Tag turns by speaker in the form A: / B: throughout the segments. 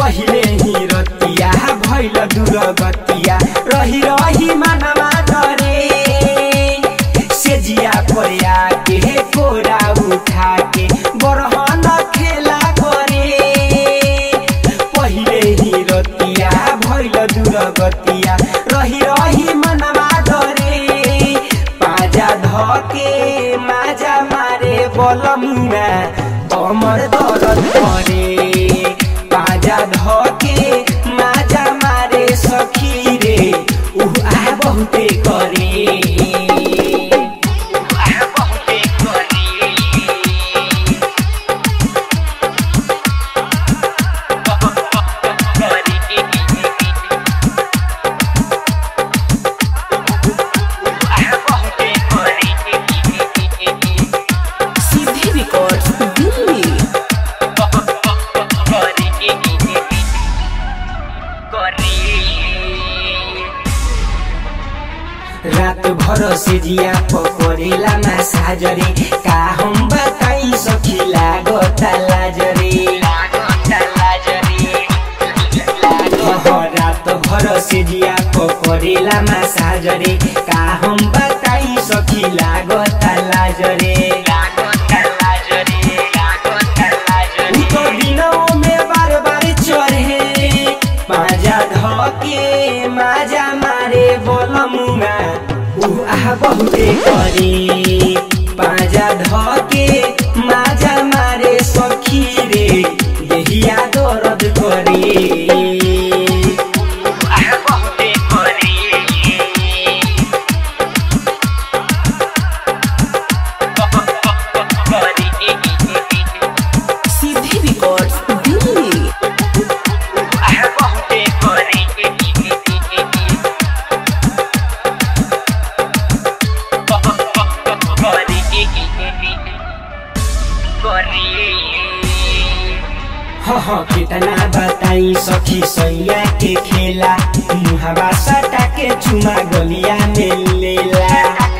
A: पहिले ही रतिया भैल दूर गतिया रही रही मनवा डरे से जिया परिया के कोरा उठा के बरहन खेला करे पहिले ही रतिया भैल दूर गतिया रही रही मनवा डरे पाजा धके माजा मारे बलमुना कमर दर्द करे पाजा धके माजा मारे सखी रे उह आ बहुते करे उह आ बहुते करे
B: सीधे रिकॉर्ड दिल्ली
A: रात भर से जिया पकड़ेला मासाजरे का हम बताई सखी लागता लाजरे रात भर से जिया पकड़ेला मासाजरे का हम बताई सखी लागता लाजरे उ तो दिनों में बार बार चढ़े पाजा धके माजा मारे बोलमुना उ आ बहुते करे पाजा धके माजा मारे सखी रे देहिया दर्द करे उ आ बहुते करे
B: सीधे रिकॉर्ड दिल्ली
A: हाँ हाँ कितना बताई सखी सैया के खेला मुहावा सटा के चुमा गलिया में लेला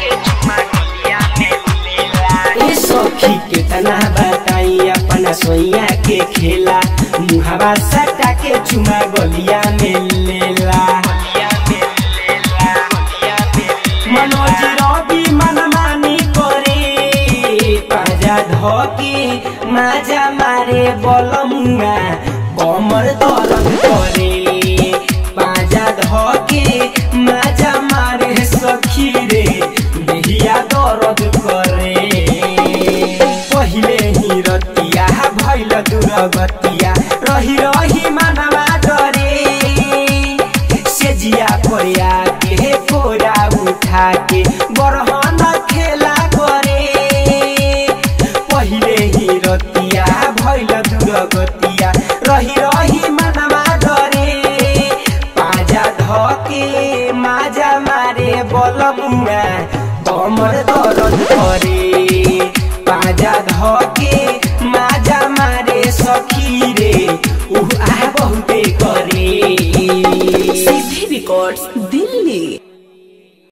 A: ए सखी कितना बताई अपना सैया के खेला मुहावा सटा के चुमा गलिया में लेला मनोज रवि मनमानी करे पाजा धके माजा मारे बलमुआ कमर दर्द करे पाजा धके माजा मारे सखी रे देहिया दर्द करे पहिले ही रतिया भैल दूर गतिया रही रही मनवा डरे से जिया परिया के कोरा उठा के बरहन खेला करे पहिले ही रतिया भैल दूर गतिया रही रही मनवा डरे पाजा धके माजा मारे बलमुआ कमर दर्द करे पाजा धके माजा मारे सखी रे उह आ बहुते करे
B: सीधे रिकॉर्ड दिल्ली